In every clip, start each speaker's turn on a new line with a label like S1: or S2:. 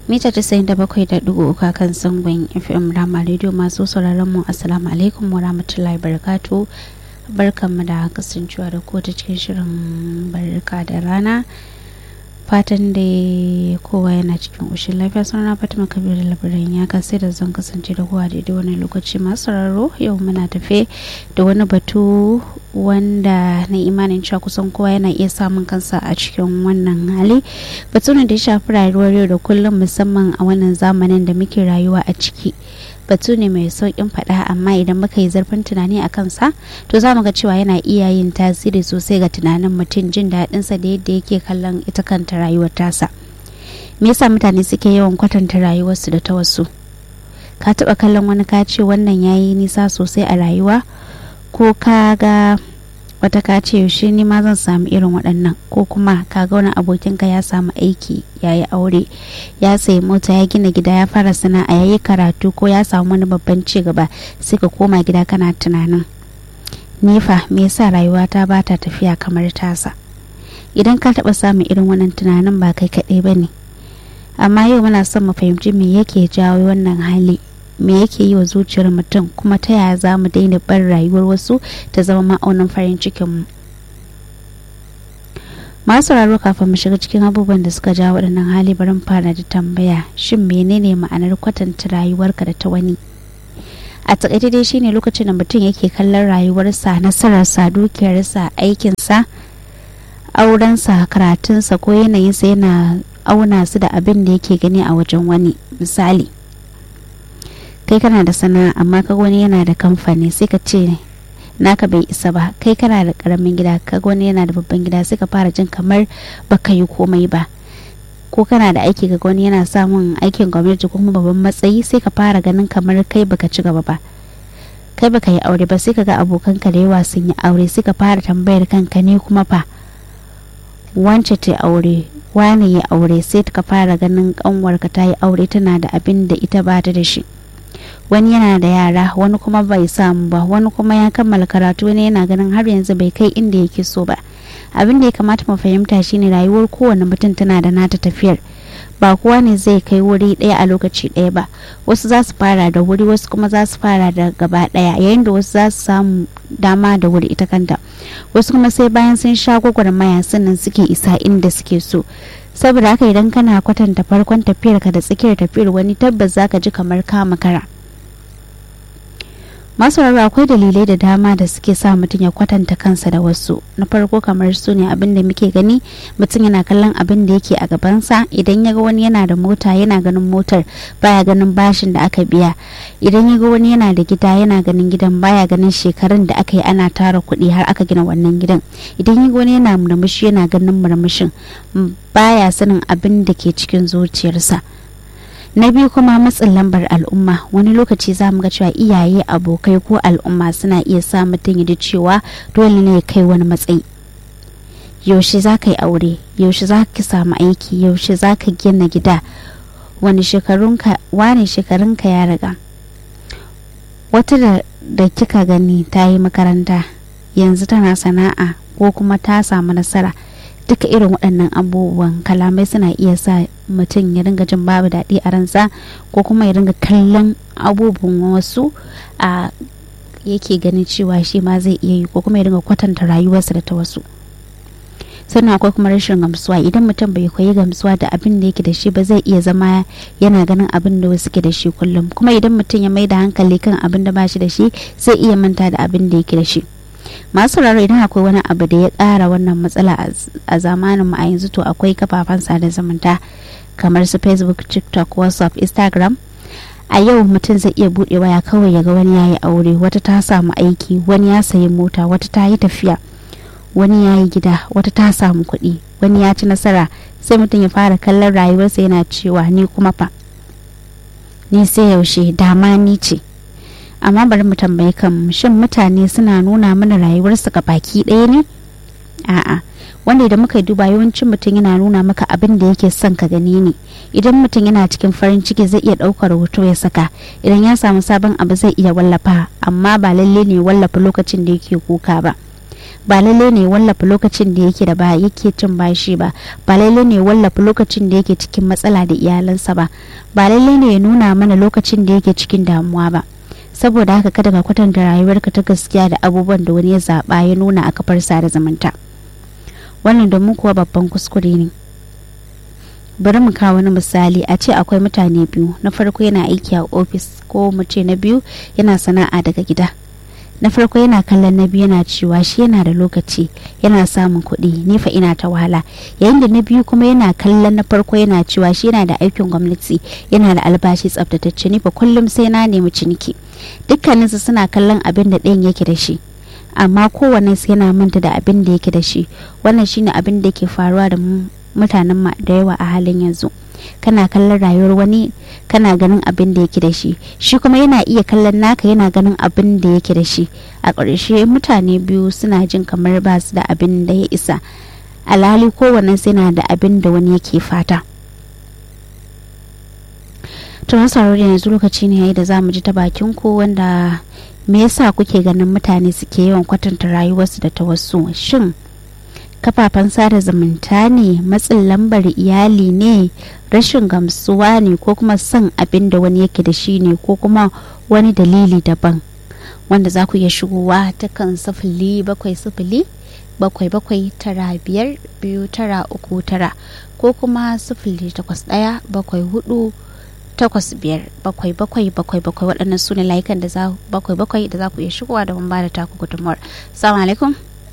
S1: mita 97.3 kan zangon fm rama radio masu sauraron mu assalamu alaikum wa rahmatullahi barakatu barkanmu da kasancewa da ko ta cikin shirin barka da rana fatan da kowa yana cikin ƙoshin lafiya sunana fatima kabiru labarin ya kasai da zan kasance da kowa daidai wani lokaci masu sauraro yau muna tafe da wani batu wanda na imanin cewa kusan kowa yana iya samun kansa a cikin wannan hali batu ne da ya shafi rayuwar yau da kullum musamman a wannan zamanin da muke rayuwa a ciki batu ne mai sauƙin faɗa amma idan muka yi zarfin tunani a kansa to za mu ga cewa yana iya yin tasiri sosai ga tunanin mutum jin daɗinsa da yadda yake kallon ita kanta rayuwar tasa me yasa mutane suke yawan kwatanta rayuwarsu da ta wasu ka taɓa kallon wani ka ce wannan ya yi nisa sosai a rayuwa ko ka ga wata ka ce yaushe ni ma zan samu irin waɗannan ko kuma ka ga wani abokinka ya samu aiki ya yi aure ya sayi mota ya gina gida ya fara sana'a ya yi karatu ko ya samu wani babban ci gaba sai ka koma gida kana tunanin nefa me yasa rayuwata ba ta tafiya kamar tasa idan ka taɓa samun irin wannan tunanin ba kai kaɗai ba ne amma yau muna son mu fahimci me yake jawo wannan hali me yake yi wa zuciyar mutum kuma ta yaya za mu daina bar rayuwar wasu ta zama ma'aunin farin cikinmu masu sauraro kafin mu shiga cikin abubuwan da suka jawo waɗannan hali barin fara da tambaya shin menene ma'anar kwatanta rayuwarka da ta wani a takaice dai shine lokacin da mutum yake kallon rayuwarsa nasararsa dukiyarsa aikinsa aurensa karatunsa ko yanayinsa yana auna su da abin da yake gani a wajen wani misali kai kana da sana'a amma ka wani yana da kamfani sai ka ce naka bai isa ba kai kana da karamin gida ka wani yana da babban gida sai ka fara jin kamar baka yi komai ba ko kana da aiki ga wani yana samun aikin gwamnati ko kuma babban matsayi sai ka fara ganin kamar kai baka ci gaba ba kai baka yi aure ba sai ka ga abokanka da yawa sun yi aure sai ka fara tambayar kanka ne kuma fa wance ta aure wane ya aure sai ka fara ganin kanwarka ta yi aure tana da abin da ita ba ta da shi wani yana da yara wani kuma bai samu ba wani kuma ya kammala karatu wani yana ganin har yanzu bai kai inda yake so ba abin da ya kamata mu fahimta shine rayuwar kowane mutum tana da nata tafiyar ba kowa ne zai kai wuri ɗaya a lokaci ɗaya ba wasu za su fara da wuri wasu kuma za su fara da gaba ɗaya yayin da wasu za su samu dama da wuri ita kanta wasu kuma sai bayan sun sha gwagwarmaya sannan suke isa inda suke so saboda haka idan kana kwatanta farkon tafiyarka da tsakiyar tafiyar wani tabbas zaka ji kamar ka makara masu akwai dalilai da dama da suke sa mutum ya kwatanta kansa da wasu na farko kamar su ne abin da muke gani mutum yana kallon abin da yake a gabansa idan ya ga wani yana da mota yana ganin motar baya ganin bashin da aka biya idan ya ga wani yana da gida yana ganin gidan baya ganin shekarun da aka yi ana tara kuɗi har aka gina wannan gidan idan ya ga wani yana murmushi yana ganin murmushin baya sanin abin da ke cikin zuciyarsa na biyu kuma matsin lambar al'umma wani lokaci za mu ga cewa iyaye abokai ko al'umma suna iya sa mutum ya ji cewa dole ne ya kai wani matsayi yaushe za ka yi aure yaushe za ka samu aiki yaushe za ka gina gida wani shekarunka wane shekarunka ya riga wata da, da kika gani ta yi makaranta yanzu tana sana'a ko kuma ta samu nasara duka irin waɗannan abubuwan kalamai suna iya sa mutum ya ringa jin babu daɗi a ransa ko kuma ya ringa kallon abubuwan wasu a yake ganin cewa shi ma zai iya yi ko kuma ya ringa kwatanta rayuwarsa da ta wasu sannan akwai kuma rashin gamsuwa idan mutum bai koyi gamsuwa da abin da yake da shi ba zai iya zama yana ganin abin da wasu ke da shi kullum kuma idan mutum ya mai da hankali kan abin da ba shi da shi zai iya manta da abin da yake da shi masu sauraro idan akwai wani abu da ya ƙara wannan matsala a zamanin mu a yanzu to akwai kafafen sada zumunta kamar su facebook tiktok whatsapp instagram a yau mutum zai iya buɗe waya kawai ya ga wani ya yi aure wata ta samu aiki wani ya sayi mota wata ta yi tafiya wani ya yi gida wata ta samu kuɗi wani ya ci nasara sai mutum ya fara kallon rayuwarsa yana cewa ni kuma fa ni sai yaushe dama ni ce amma bari mu tambayi kan shin mutane suna nuna mana rayuwarsu ga baki ɗaya ne a'a wanda idan muka duba yawancin mutum yana nuna maka abin da yake son ka gani ne idan mutum yana cikin farin ciki zai iya ɗaukar hoto ya saka idan ya samu sabon abu zai iya wallafa amma ba lalle ne wallafa lokacin da yake kuka ba ba lalle ne wallafa lokacin da yake da ba yake cin bashi ba ba lalle ne wallafa lokacin da yake cikin matsala da iyalansa ba ba lalle ne ya nuna mana lokacin da yake cikin damuwa ba saboda haka kada ka kwatanta rayuwarka ta gaskiya da abubuwan da wani ya zaba ya nuna a kafar sada zumunta wannan domin kuwa babban kuskure ne bari mu kawo wani misali a ce akwai mutane biyu na farko yana aiki a ofis ko mu ce na biyu yana sana'a daga gida na farko yana kallon na biyu yana cewa shi yana da lokaci yana samun kuɗi ni fa ina ta wahala yayin da na biyu kuma yana kallon na farko yana cewa shi yana da aikin gwamnati yana da albashi tsaftatacce ni fa kullum sai na nemi ciniki dukkaninsu suna kallon abin da ɗayan yake da shi amma kowanne yana manta da abin da yake da shi wannan shine abin da yake faruwa da mutanen da yawa a halin yanzu kana kallon rayuwar wani kana ganin abin da yake da shi shi kuma yana iya kallon naka yana ganin abin da yake da shi a ƙarshe mutane biyu suna jin kamar ba su da abin da ya isa alhali kowanne yana da abin da wani yake fata to na da yanzu lokaci ne yayi da za mu ji ta bakin ku wanda me yasa kuke ganin mutane suke yawan kwatanta rayuwarsu da ta wasu shin kafafen sada zumunta ne matsin lambar iyali ne rashin gamsuwa ne ko kuma son abin da wani yake da shi ne ko kuma wani dalili daban wanda za ku iya shigowa ta kan sifili bakwai sifili bakwai bakwai tara biyar biyu tara uku tara ko kuma sifili takwas ɗaya bakwai hudu takwas biyar bakwai bakwai bakwai bakwai waɗannan su ne layukan da za bakwai bakwai da za ku iya shigowa da mun ba da taku gudunmuwar salamu alaikum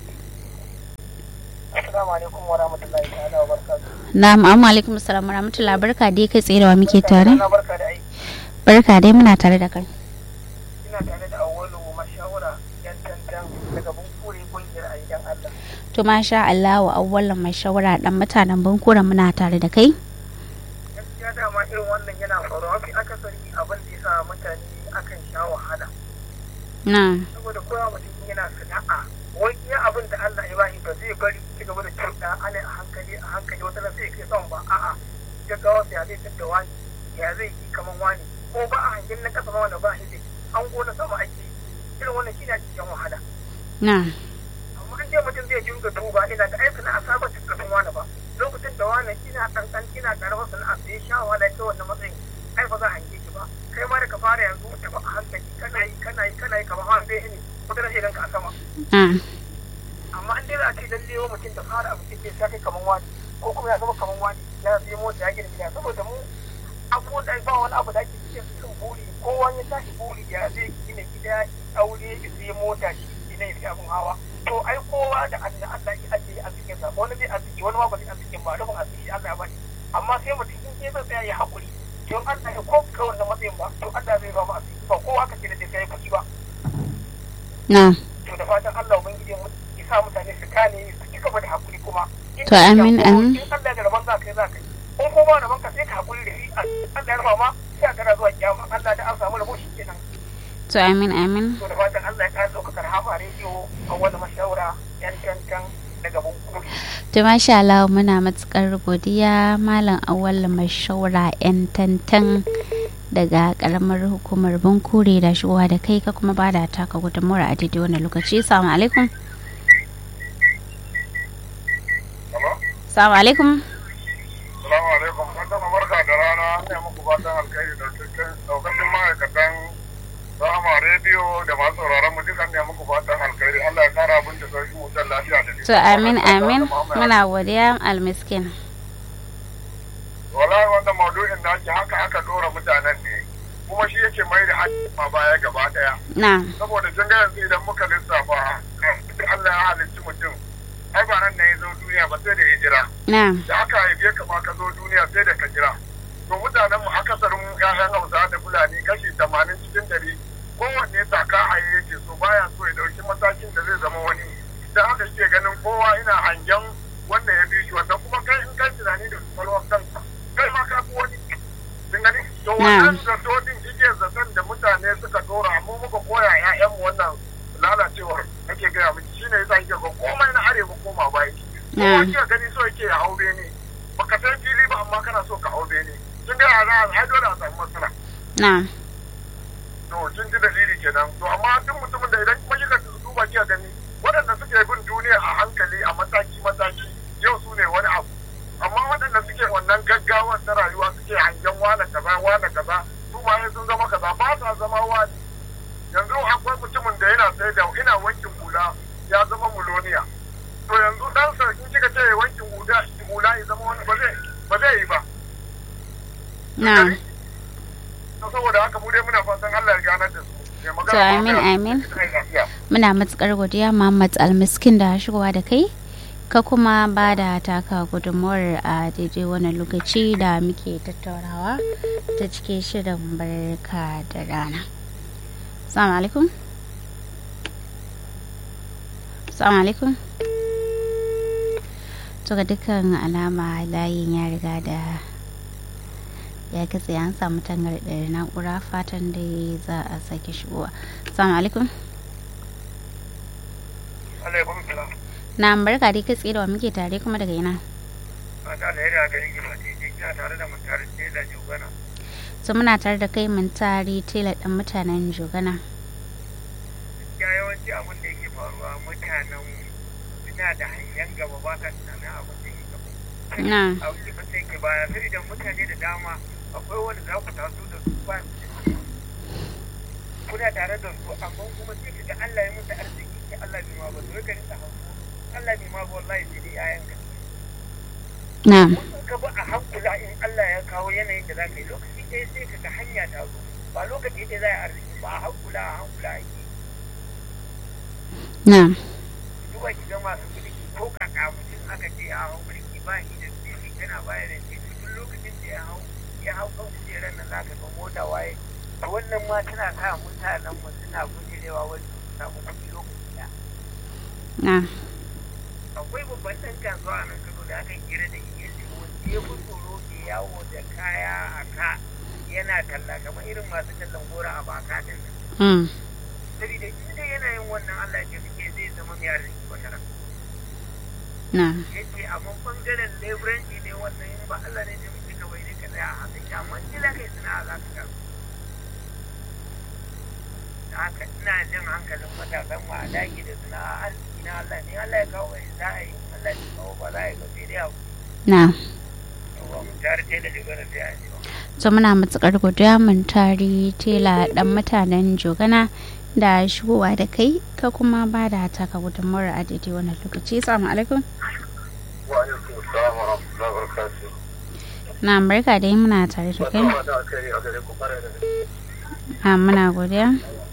S2: Assalamu alaikum wa rahmatullahi ta'ala wa barakatuh.
S1: Na'am, amma alaikum assalam wa rahmatullahi barka dai kai tsaye da wa muke tare?
S2: Barka da aiki.
S1: Barka dai muna tare da kai.
S2: Ina tare da awwalu mashawara yan tantan daga bunkure kungiyar ayyan Allah.
S1: To masha Allah wa awwalan mai shawara dan mutanen bunkure muna tare da kai.
S2: Gaskiya dama irin wannan yana faruwa mafi akasari abin da yasa mutane akan sha wahala.
S1: Na.
S2: Saboda kowa mutum yana sana'a wai iya abin da Allah ya bashi ba zai bari ci gaba da cuɗa ana a hankali a hankali wata nan sai kai son ba a'a gaggawa ya zai tadda wani ya zai yi kaman wani ko ba a hangen na kasa ma wanda ba shi an gona sama ake irin wannan shi ne ake cikin wahala
S1: Na.
S2: amma an ce mutum zai dinga duba ina da aiki na asaba ta kafin wani ba lokacin da wani kina kankan kina karamar sana'a sai sha wahala ta wannan matsayin ai ba za a hange ki ba kai ma da ka fara yanzu ta ba a hankali kana yi kana yi kana yi kamar wani bai ne wata rashin ranka a sama
S1: Na.
S2: amma an dai za a ce lalle wa mutum da fara abu cikin sa kai kaman wani ko kuma ya zama kaman wani ya sai mota ya gina gida saboda mu abubuwan da ba wani abu da ake cikin cikin buri kowa ya tashi buri ya zai gina gida aure ya sai mota shi gina ya sai abun hawa to ai kowa da Allah Allah ya ajiye a cikin sa wani zai arziki wani ma ba zai arziki ba rubun arziki Allah ya bani amma sai mutum in ya tsaya ya haƙuri don Allah ya ko ka wannan matsayin ba to Allah zai ba mu arziki ba kowa ka ce da sai kuɗi ba
S1: Na.
S2: to da fatan Allah ubangiji mu ya sa mutane su kane su ci gaba da hakuri kuma
S1: To, amin, amin.
S2: in Allah da rabon za ka yi za ka yi in kuma rabon ka sai ka hakuri da shi Allah ya rufa ma sai a gara zuwa kiyama Allah da an samu rabo shi kenan
S1: To amin amin.
S2: to da fatan Allah ya kara ɗaukakar hafa rediyo a wani mashawara yan cancan daga bunkuri
S1: To masha Allah muna matukar godiya Malam Awal Mashawara 'yan tantan daga karamar hukumar Bunkure da shigowa da kai ka kuma bada taka gudunmawar a daidai wannan lokaci. Assalamu alaikum. Assalamu alaikum.
S3: Salamu alaikum, fatan barka da rana, ne muku fatan alkhairi da cikin daukacin ma'aikatan Rahama rediyo da masu sauraron mu dukan ne muku fatan alkhairi. Allah ya kara abin da sauki mutan lafiya da
S1: To amin amin muna godiya almiskin.
S3: Wallahi wannan maudu'in da ake haka aka dora mutanen ne. Kuma shi yake mai da ma baya gaba daya.
S1: Na.
S3: Saboda kin ga yanzu idan muka lissafa Allah ya halicci mutum. Ai ba nan ne ya zo duniya ba sai da ya jira.
S1: Na.
S3: da aka haife ka ma ka zo duniya sai da ka jira to mutanen mu akasarin ƴaƴan Hausa da Fulani kashi tamanin cikin dari kowanne saka haye yake so baya so ya dauki matakin da zai zama wani da haka yake ganin kowa ina hangen wanda ya bi shi wanda kuma kai in kai tunani da kwalwar kanka kai ma ka fi wani kin gani to wannan zato din igiyar zaton da mutane suka dora mu muka koya ƴaƴan mu wannan lalacewar ake gaya miki shine yasa yake ga komai na arewa koma baya kowa kika gani so yake ya hau bene baka san fili ba amma kana so ka hau bene kin ga za a dole a samu matsala
S1: Na.
S3: to kin ji dalili kenan to amma duk mutumin da idan kuma kika duba kika gani waɗanda suka suke bin duniya a hankali a mataki-mataki yau su ne wani abu amma waɗanda suke wannan gaggawar ta rayuwa suke hangen wane kaza wane kaza su ma sun zama kaza ba sa zama wani yanzu akwai mutumin da yana sai da ina wankin hula ya zama muloniya to yanzu ɗansa in kika ce wankin hula hula ya zama wani ba zai ba zai yi ba
S1: na
S3: saboda haka mu dai muna fatan Allah ya ganar da su
S1: to amin amin muna matukar godiya Muhammad Almiskin da shigowa da kai ka kuma ba da taka gudunmuwar a daidai wannan lokaci da muke tattaunawa ta cike shirin barka da rana salamu alaikum salamu alaikum to ga dukkan alama layin ya riga da ya katse an samu tangarɗar na'ura fatan da za a sake shigowa salamu alaikum
S3: alaikum salam
S1: na barka dai katse da wa muke tare kuma daga ina
S3: a da alheri a garin gima ce kina tare da mun tare ce da jugana
S1: so muna tare da kai mun tare tela ɗan mutanen jogana
S3: ya yawanci abin da yake faruwa mutanen suna da hanyar gaba ba ka tunanin abin da yake gaba
S1: na
S3: abin da sai ke baya sai idan mutane da dama akwai wanda za ku taso da su ba kuna tare da su amma kuma sai ka ga Allah ya musu arziki sai Allah bai ma ba to ka rinka hanko Allah bai ma ba wallahi sai dai yayan ka
S1: na
S3: in ka ba a hankula in Allah ya kawo yanayin da za ka yi lokaci ɗaya sai ka ga hanya ta zo ba lokaci ɗaya za a yi arziki ba a hankula a hankula ake
S1: na
S3: duba ki ga masu kuɗi ko kaka mutum aka ce a hau mulki ba shi da sisi tana baya da sisi duk lokacin da ya hau ya hau kan kujerar nan za ka ga mota waye to wannan ma tana sa mutanen mu suna gujerewa wani su samu kuɗi lokaci ɗaya
S1: na
S3: akwai babban ɗan kasuwa a nan kano da aka kira da shi ya ce wanda ya fi tsoro ke yawo da kaya a ka yana talla kamar irin masu tallan gora a baka din nan
S1: mm
S3: saboda in dai yana yin wannan Allah ya ce zai zama mai arziki wata ran
S1: na
S3: yace amma bangaren leburanci ne wannan in ba Allah ne ne muke kawai ne ka tsaya a haka amma kila kai suna za ka ga da haka ina jin hankalin matasan mu a daki da suna arziki na Allah ne Allah ya kawo wani za a yi Allah ya kawo ba za a yi ba sai dai abu
S1: na
S3: yawa mun tare sai da dogara sai a yi ba
S1: so muna matukar godiya mun tari tela ɗan mutanen jogana da shigowa da kai ka kuma ba da taka gudunmuwar a daidai wannan lokaci salamu alaikum
S3: wa alaikum assalam wa rahmatullahi wa barakatuh
S1: na barka dai muna tare da kai
S3: da alkhairi a gare ku fara da
S1: a muna godiya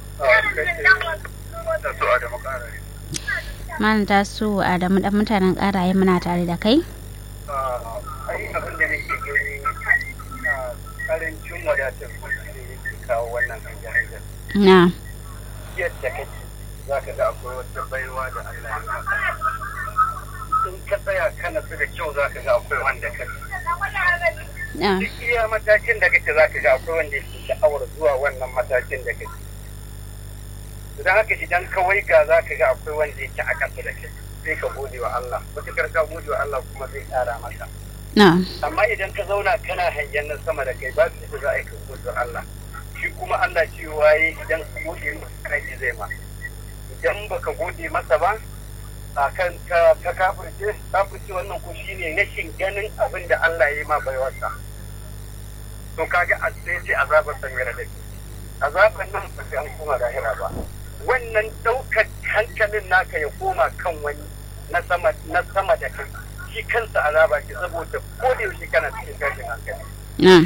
S3: da su a da makara
S1: mana ta su adamu ɗan mutanen ƙaraye muna tare da kai
S3: ai abin da nake gani a karancin wadatar kuɗi ne yake kawo wannan hanyar
S1: na
S3: yadda kake za ka ga akwai wata baiwa da Allah ya maka in ka tsaya kana su da kyau za ka ga akwai wanda ka
S1: na
S3: duk iya matakin da kake za ka ga akwai wanda yake sha'awar zuwa wannan matakin da kake idan haka idan ka waiga za ka ga akwai wanda yake a ƙasa da kai sai ka gode wa Allah matuƙar ka gode wa Allah kuma zai ƙara maka
S1: na
S3: amma idan ka zauna kana hangen nan sama da kai ba su za a yi ka gode wa Allah shi kuma Allah cewa yi idan ka gode masa kai zai ma idan baka gode masa ba a kan ka ka kafirce kafirce wannan ko shine rashin ganin abin da Allah ya yi ma baiwarsa to kaga a sai sai azabar san yara dake azabar nan ba sai an koma lahira ba wannan daukar hankalin naka ya koma kan wani na sama na sama da kai shi kansa azaba ce saboda ko da yaushe kana cikin tashin hankali
S1: na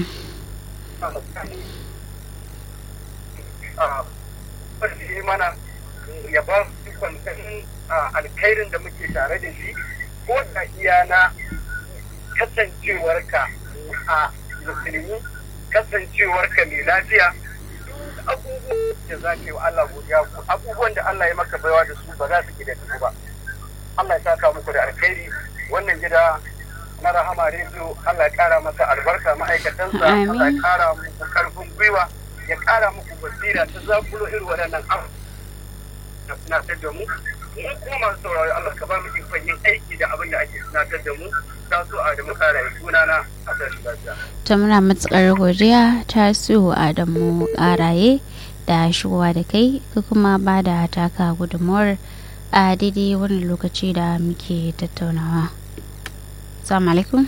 S3: a mana ya ba su kwantanin alkhairin da muke tare da shi ko da iya na kasancewarka a musulmi kasancewarka mai lafiya abubuwan da za ka yi wa Allah godiya ko abubuwan da Allah ya maka baiwa da su ba za su gida su ba Allah ya saka muku da alkhairi wannan gida na rahama rediyo Allah ya kara masa albarka ma'aikatansa
S1: Amin.
S3: Allah ya kara muku karfin gwiwa ya kara muku basira ta zakulo irin waɗannan abu da tunatar da mu mu kuma masu sauraro Allah ka ba mu ikon yin aiki da abin da ake tunatar da mu ta so a da mu kara yi sunana a tashi lafiya.
S1: ta muna matukar godiya ta su adamu ƙaraye da shigowa da kai ka kuma ba da taka gudunmuwar a daidai wannan lokaci da muke tattaunawa salamu alaikum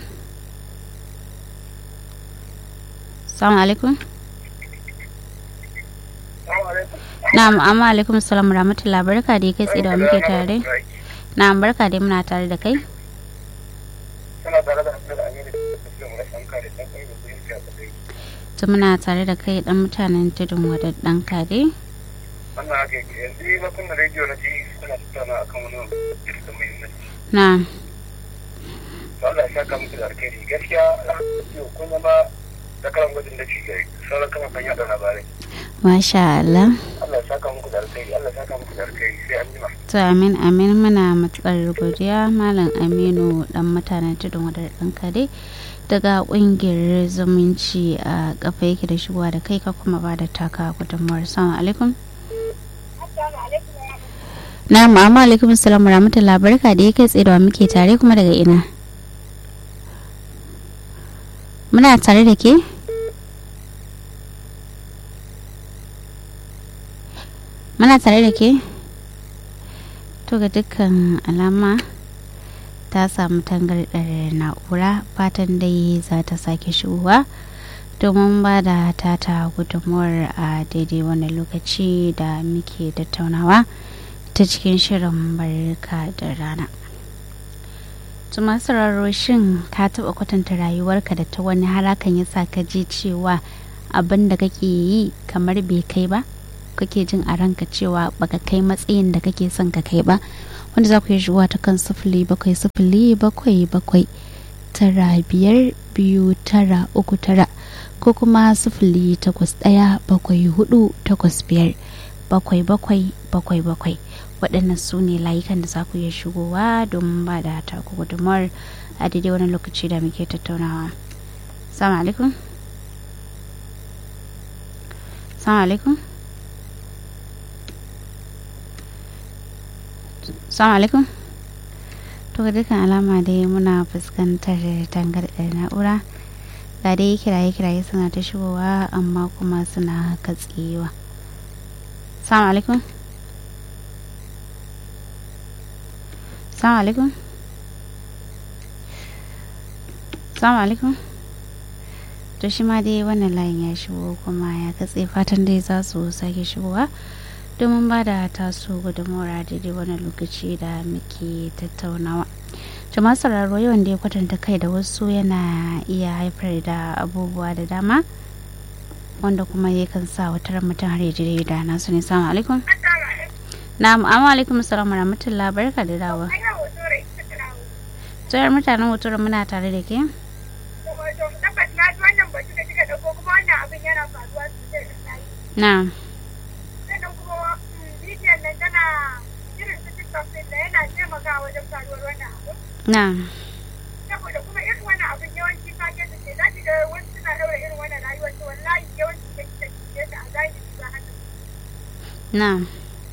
S1: salamu alaikum na'am amma alaikum salam rahmatullah barka dai kai tsaye da muke tare na'am barka dai muna tare da kai ta muna tare da kai dan mutanen tudun wadaddan kare
S3: wannan haka yake yanzu na kunna rediyo na ji suna tattauna akan wani da muhimmanci
S1: na
S3: to Allah ya saka muku da alkhairi gaskiya yau kun zama zakaran gwajin da cigai sauran kafafen yada labarai
S1: masha Allah
S3: Allah ya saka muku da alkhairi Allah ya saka muku da alkhairi sai an jima
S1: to amin amin muna matukar godiya malam aminu dan mutanen tudun wadaddan kare daga kungiyar zumunci a kafa yake da shigowa da kai ka kuma ba da taka gudunmuwar salamu alaikum na ma'amma alaikum salam rahmatullah barka da ya kai tsaye da muke tare kuma daga ina muna tare da ke muna tare da ke to ga dukkan alama ta samu tangarɗar na'ura fatan dai za ta sake shigowa domin ba da tata gudunmuwar a daidai wani lokaci da muke tattaunawa ta cikin shirin barka da rana tuma sauraro shin ka taɓa kwatanta rayuwarka da ta wani harakan ya sa ka ji cewa abin da kake yi kamar bai kai ba kake jin a ranka cewa baka kai matsayin da kake son ka kai ba wanda za ku yi shigowa ta kan sifili bakwai sifili bakwai bakwai tara biyar biyu tara uku tara ko kuma sifili takwas ɗaya bakwai hudu takwas biyar bakwai bakwai bakwai bakwai waɗannan su ne layukan da za ku iya shigowa domin ba da taku gudunmawar a daidai wani lokaci da muke tattaunawa salamu alaikum salamu alaikum salamu alaikum to ga dukkan alama dai muna fuskantar tangarɗar na'ura ga dai kiraye kiraye suna ta shigowa amma kuma suna katsewa salamu alaikum salamu alaikum salamu alaikum to shi ma dai wannan layin ya shigo kuma ya katse fatan dai za su sake shigowa domin ba da taso gudunmawar daidai wani lokaci da muke tattaunawa jama'a sauraro yawan da ya kwatanta kai da wasu yana iya haifar da abubuwa da dama wanda kuma yakan sa wata mutum har ya jire da nasu ne salamu alaikum na'am amma alaikum salam rahmatullah barka da dawa tsayar mutanen hoto muna tare da ke na'am Na'am.
S2: Saboda kuma irin wani abin yawanci fage da ke za ki ga wasu suna daura irin wani rayuwar to wallahi yawanci da kika kike ta a zahiri ba haka.
S1: Na'am.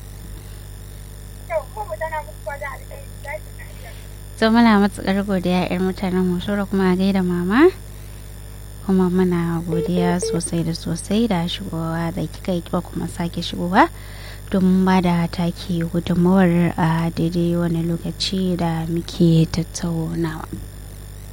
S2: To ko mu tana muku kwada alƙairi za ki na iya.
S1: To muna matuƙar godiya 'yar mutanen Hosoro kuma a gaida mama. kuma muna godiya sosai da sosai da shigowa da kika yi kuma sake shigowa domin ba da take gudunmawar a daidai wani lokaci da muke tattaunawa.